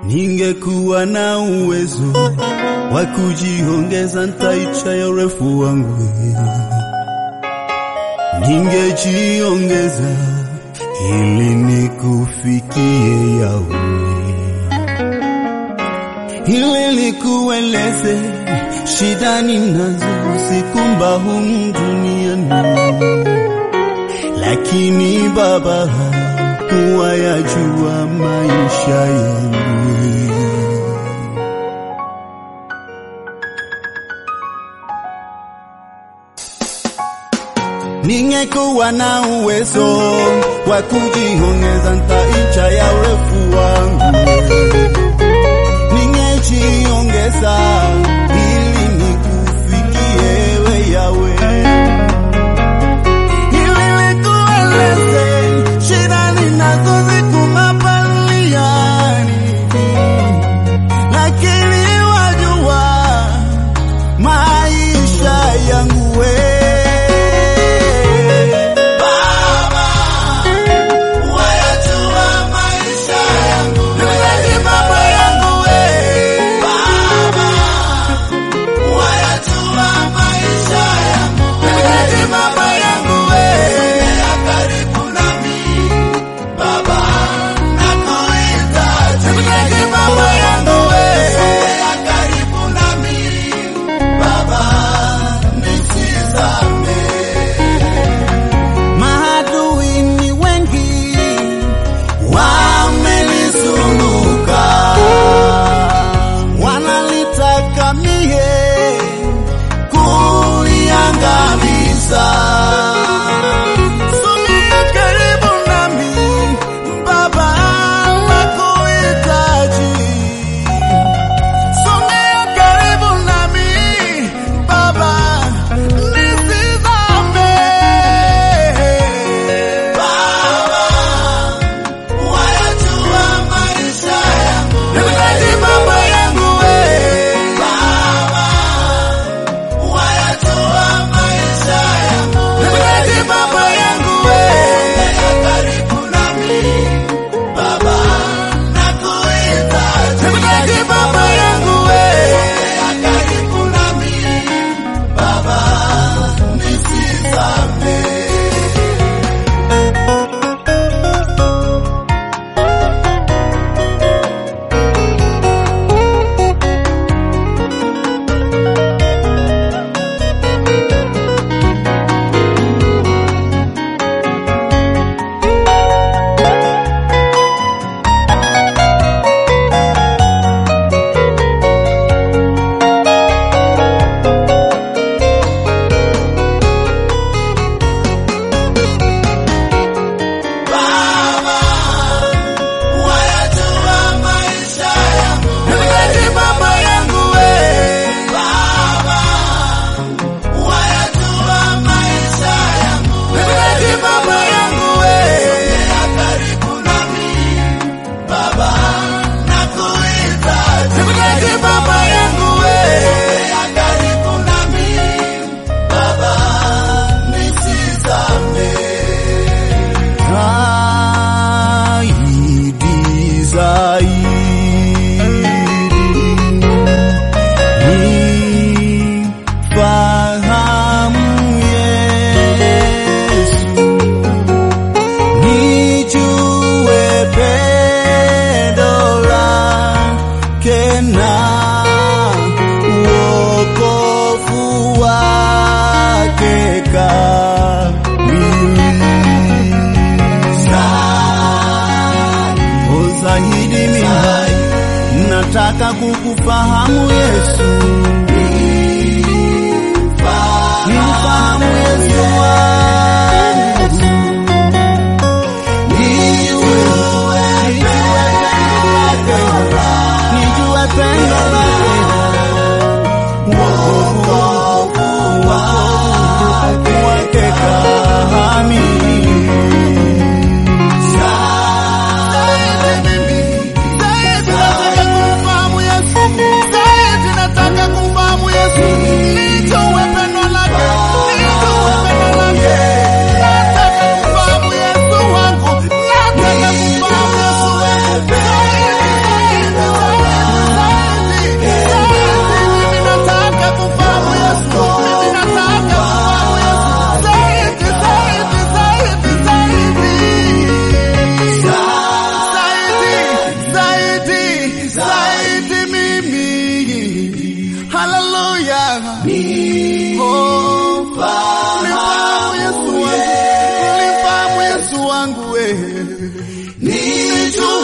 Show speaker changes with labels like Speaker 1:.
Speaker 1: Ningekuwa na uwezo wa kujiongeza, ntaicha ya urefu wangu, ningejiongeza ili nikufikie yawe, ili nikueleze shida ninazo sikumba humu duniani, lakini Baba huwa yajua maisha yangu. Ningekuwa na uwezo wa kujiongeza, ntaicha ya urefu wangu, ningejiongeza ili nikufikie we Yawe, ili nikueleze shida ninazozikumba duniani, lakini wajua maisha yangu we Maadui ni wengi wamenizunguka, wanalitaka mie kuniangamiza. Sogea karibu nami Baba, nakuhitaji. Sogea karibu nami Baba, nisizame. Nimehitaji mambo yangu we. Nimehitaji mambo yangu we. Nimehitaji mambo yangu we. Nimehitaji mambo yangu we. Nimehitaji mambo yangu we. Nimehitaji mambo yangu we. Zaidi, zaidi nifahamu Yesu, nijue pendo lake na wokovu wake kamili. O zaidi mimi nataka kukufahamu Yesu, nimfahamu Yesu wangu, nijue nijue pendo lake, wokovu wake kamili. Nataka kumfahamu Yesu, nijue pendo lake, nijue pendo lake. wangu wewe
Speaker 2: Nimejua